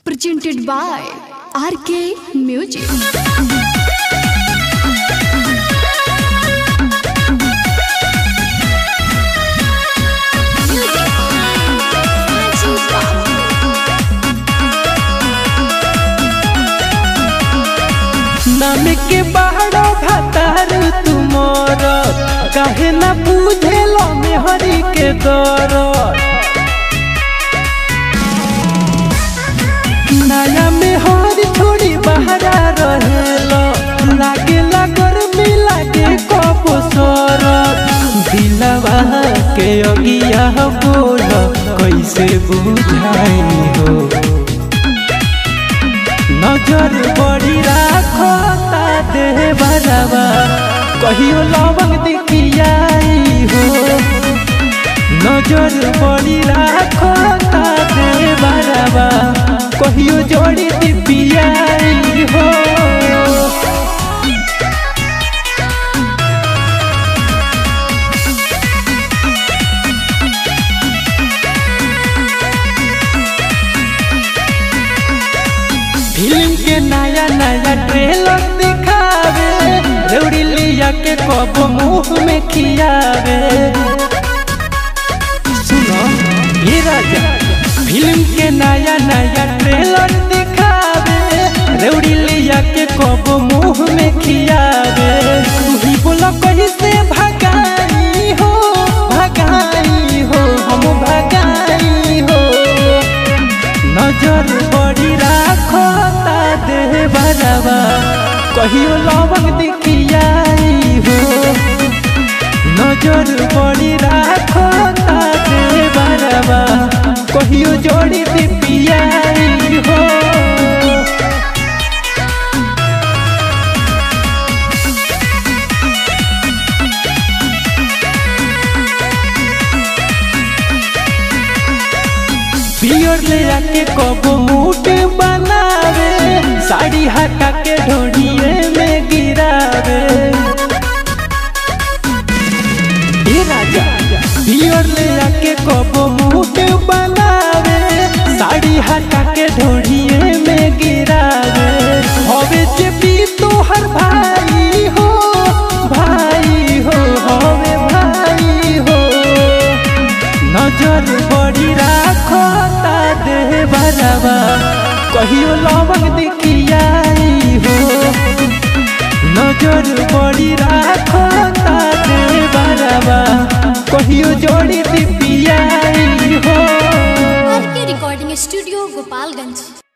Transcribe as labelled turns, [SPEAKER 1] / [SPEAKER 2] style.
[SPEAKER 1] presented by RK Music.
[SPEAKER 2] नाम के बाड़ो भातार तुमर काहे ना बुझेलो मेहरी के दर नया मेहर छोड़ी बहरा रहेलो लागे लागर मिलागे कबो सर दिलवा के अगिया बोल कैसे बुझाई हो नजर बड़ी राखो ता देह बराबा कहियो लवंग दिखियाई हो नजर बड़ी राखो ता देह बराबा कहियो जोड़ी दिपियाई हो फिल्म के नया नया ट्रेलर दिखावे रेवड़ी लिया के कब मुंह में खियावे सुनो ये राजा फिल्म के नया नया ट्रेलर दिखावे रेवड़ी लिया के कब मुंह में खियावे तू ही बोला कहीं से भगाई हो भगाई हो हम भगाई हो नजर बड़ी राखो ता देह बराबा कहियो लवंग दिखियाई हो नजर बड़ी राखो ता देह बराबा कहियो जोड़ी दिपियाई हो पियर ले आके कबो मूड बनावे साड़ी हटा के ढोड़िए में गिरावे ए राजा पियर ले आके कबो मूड बनावे साड़ी हटा के ढोड़िए में गिरावे हवे जे भी तोहर भाई हो भाई हो हवे भाई हो नजर बड़ी राखो ता देह बराबा कहियो लवंग दिखियाई हो नजर बड़ी राखो ता देह बराबा कहियो जोड़ी दिपियाई हो
[SPEAKER 1] RK Recording Studio, Gopalganj.